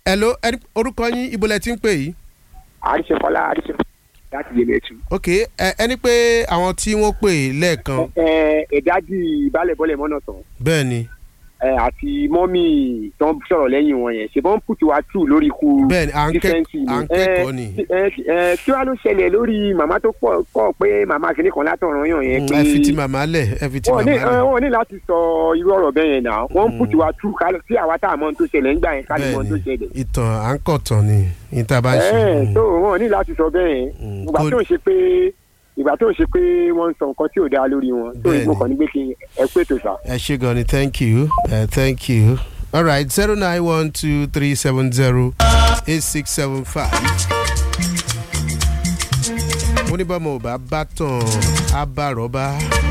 hello ẹni- orúkọ yín ibo lẹ ti ń pè yìí. àríṣefọlá àríṣefọlá láti yé mẹtù. ok ẹ ẹni pé àwọn tí wọ́n pè lẹ́ẹ̀kan ẹ ẹ̀dájì ìbálẹ̀bọ́lẹ̀ mọ́nà tán bẹ́ẹ̀ ni ẹ àti mọ́mì tó ń sọ̀rọ̀ lẹ́yìn wọn yẹn ṣe bọ́n ń pùtù wá tù lórí ikú bẹ́ẹ̀ ni à ń kẹ́- dífẹ́ǹsì à ń kẹ́kọ̀ọ́ ni. ẹ ẹ kí wàá ló ṣẹlẹ̀ lórí màmá tó pọ̀ kọ́ pé màmá kìnnì kan látọ̀ràn yàn yẹn pé ẹ fi ti màmá lẹ̀ ẹ fi ti wọ́n màmá ní lẹ̀. wọ́n ní láti sọ irú ọ̀rọ̀ bẹ́ẹ̀ yẹn náà wọ́n ń pùtù wá tù kálọ̀ sí àwa tá a mọ̀ ohun tó ṣẹlẹ̀ ńgbà yẹn ká lè mọ̀ ohun tó bẹ́ẹ̀ ṣẹlẹ̀. ni ìtàn à ń kọ̀ tán ni ní tá a bá ń ṣe. ẹ Mm. tó wọn ní láti sọ bẹ́ẹ̀ Mm. ìgbà Kó- tó ń ṣe pé ìgbà tó ń ṣe pé wọ́n ń sọ nǹkan tí ò dáa lórí wọn tó Bẹ́ẹ̀ni. ìgbò kan ní pé kí ẹ pé tó sà. ẹ ṣe gan ni thank you uh, thank you all right zero nine one two three seven zero eight six seven five. mo ní bọ́mọ ò bá bá tàn á bá rọ́bà